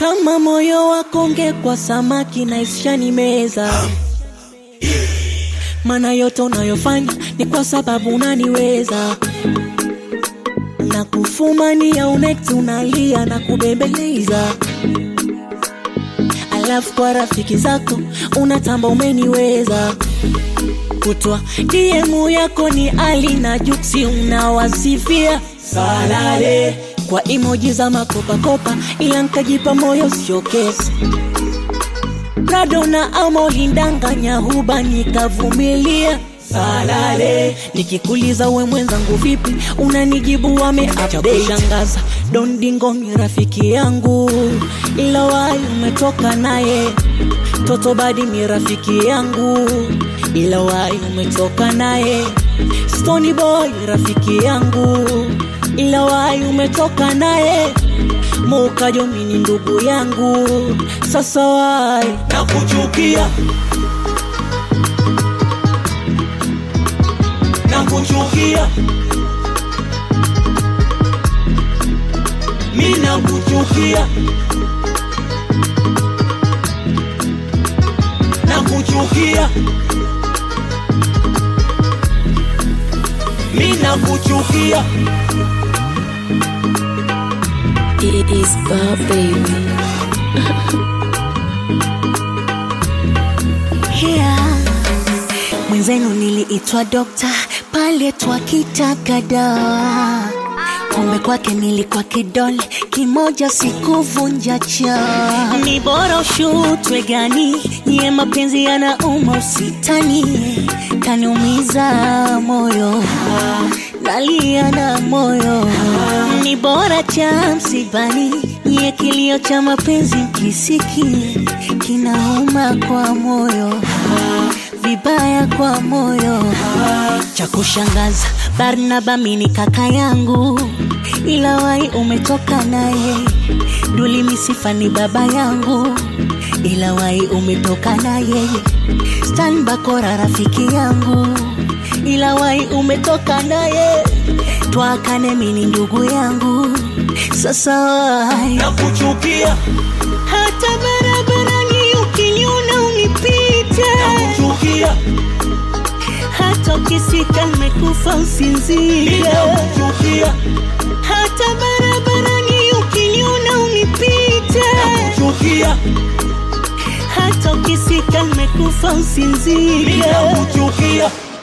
kama moyo wako ungekuwa samaki na ishani meza maana yote unayofanya ni kwa sababu unaniweza na kufumania unekti unalia na kubembeleza alafu kwa rafiki zako unatamba umeniweza kutwa diemu yako ni ali na juksi unawasifia salale kwa imoji za makopakopa ila nkajipa moyo sio kesi prado na amolindanganya huba nikavumilia salale nikikuliza we mwenzangu vipi unanijibu wameacha kushangaza dondingo ni rafiki yangu ila wai umetoka naye toto badi ni rafiki yangu ila wai umetoka naye stony boy rafiki yangu ila wai umetoka naye mukajomi ni ndugu yangu sasa wai nakuchukia nakuchukia mi nakuchukia nakuchukia mi nakuchukia It is Bob Baby. yeah. mwenzenu niliitwa dokta pale twakitaka dawa kumbe kwake nilikuwa kidole kimoja sikuvunja cha ni bora ushutwe gani niye mapenzi yanauma usitani kaniumiza moyo nalia na moyo ni bora cha msibani niye kilio cha mapenzi mkisiki kinauma kwa moyo vibaya kwa moyo cha kushangaza barnaba mini kaka yangu ila wai umetoka naye duli misifa ni baba yangu ila wai umetoka naye stan bakora rafiki yangu ila wai umetoka naye twakane mini ndugu yangu sasa wai nakuchukia hata barabarani ukiniona unipite nakuchukia hata ukisika nimekufa mi usinzie nakuchukia hata barabarani ukiniona unipite nakuchukia hata ukisika nimekufa mi usinzie nakuchukia